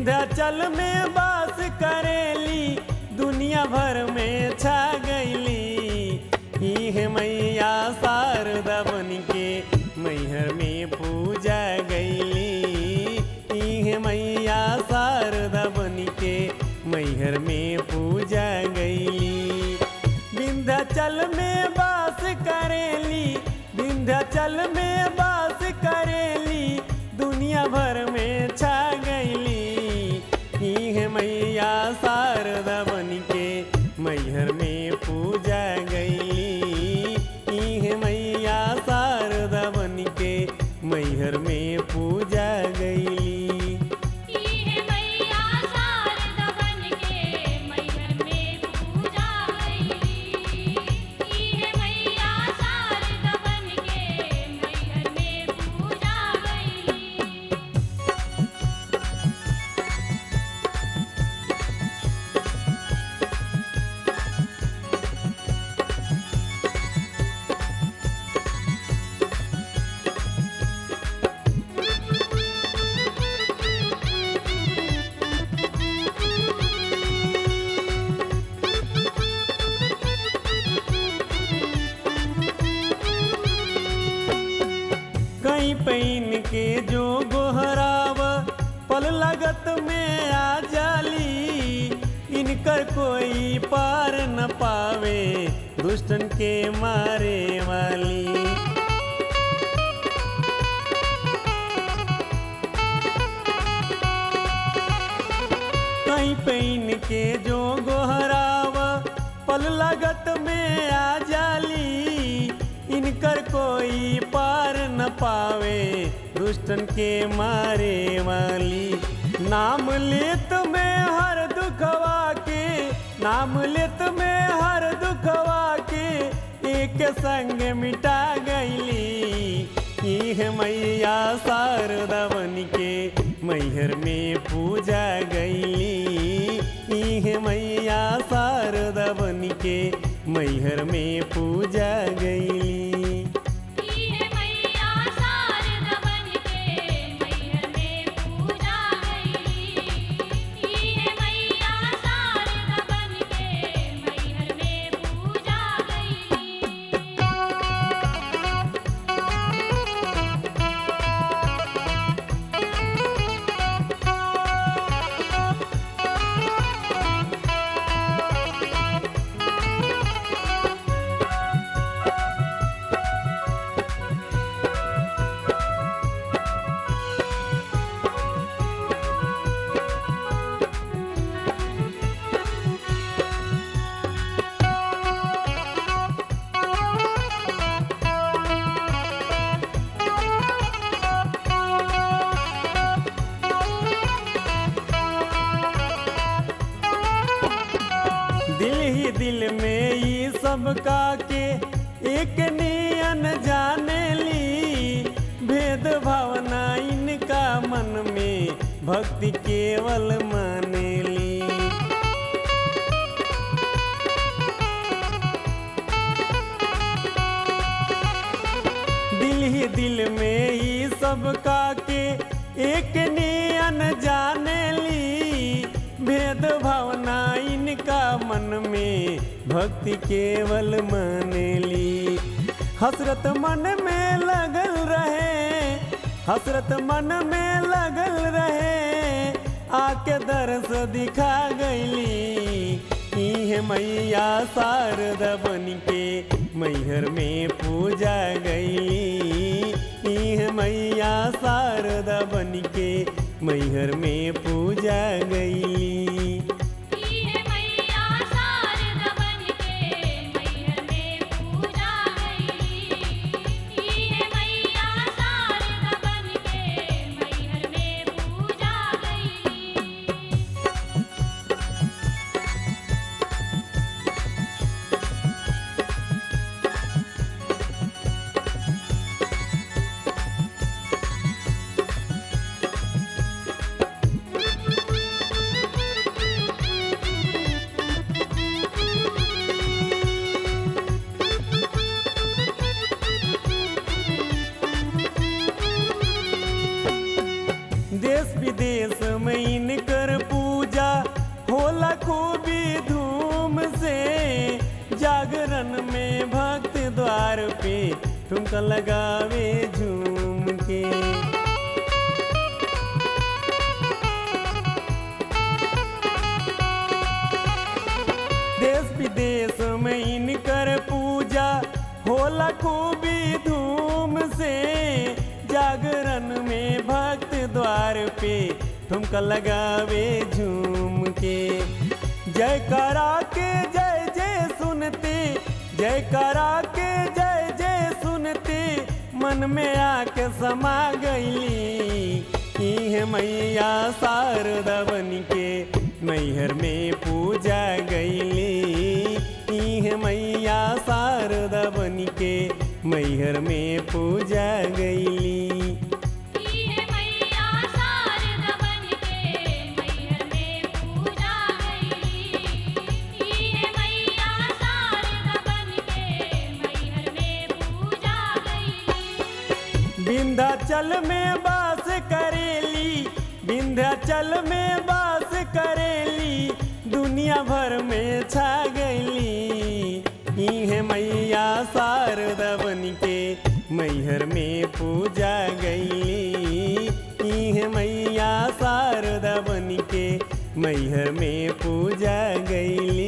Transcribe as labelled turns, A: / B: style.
A: विंध्याचल में बास करेली दुनिया भर में छा गईली इह मैया शारदा बन के मैहर में पूजा गईली इह मैया शारदा बन के मैहर में पूजा गईली विंध्याचल में बास करेली विंध्याचल में बास करेली दुनिया भर में छा गईली इह मैया शारदा बन के मैहर में पूजा गईली इह मैया शारदा बन के मैहर में पूजा गईली
B: इहे मैया शारदा बन के मैहर में पूजा गईली इहे मैया शारदा बन के मैहर में पूजा गईली
A: कहीं पैन के जो गोहराव पल लगत में आ जाली इनकर कोई पार न पावे दुष्टन के मारे वाली कहीं पैन के जो गोहराव पल लगत में आ जाली इनकर कोई पार न पावे दुष्टन के मारे वाली नाम लेत में हर दुखवा के नाम लेत में हर दुखवा के एक संग मिटा गईली इह मैया शारदा बन के मैहर में पूजा गईली इह मैया शारदा बन के मैहर में पूजा गईली
B: इहे मैया शारदा बन के मैहर में पूजा गईली इहे मैया शारदा बन के मैहर में पूजा गईली
A: दिल ही दिल में ये सब का के एक नियन जाने ली भेद भावना इनका मन में भक्ति केवल माने ली दिल ही दिल में ही सब का के एक नियन जाने ली भेद भावना इनका मन में भक्ति केवल माने ली हसरत मन में लगल रहे हसरत मन में लगल रहे आके दरस दिखा गईली इह मैया शारदा बन के मैहर में पूजा गईली इह मैया शारदा बन के मैहर में पूजा गईली
B: इहे मैया शारदा बन के मैहर में पूजा गईली इहे मैया शारदा बन के मैहर में पूजा गईली
A: हाँ खूबी धूम से जागरण में भक्त द्वार पे ठुमका लगावे झूम के देश विदेश में इनकर पूजा होला खूबी धूम से जागरण में भक्त द्वार पे ठुमका लगावे झूम के जय करा के जय जय सुनते जय करा के जय जय सुनते मन में आके समा गईली इह मैया शारदा बन के मैहर में पूजा गईली इह मैया शारदा बन के मैहर में पूजा गईली
B: इहे मैया शारदा बनके मैहर में पूजा गईली इहे मैया शारदा बनके मैहर में पूजा गईली
A: विंध्याचल में बास करेली विंध्याचल में बास करेली दुनिया भर में छा गईली इहे मैया शारदा बन के मैहर में पूजा गईली इहे मैया शारदा बन के मैहर में पूजा गईली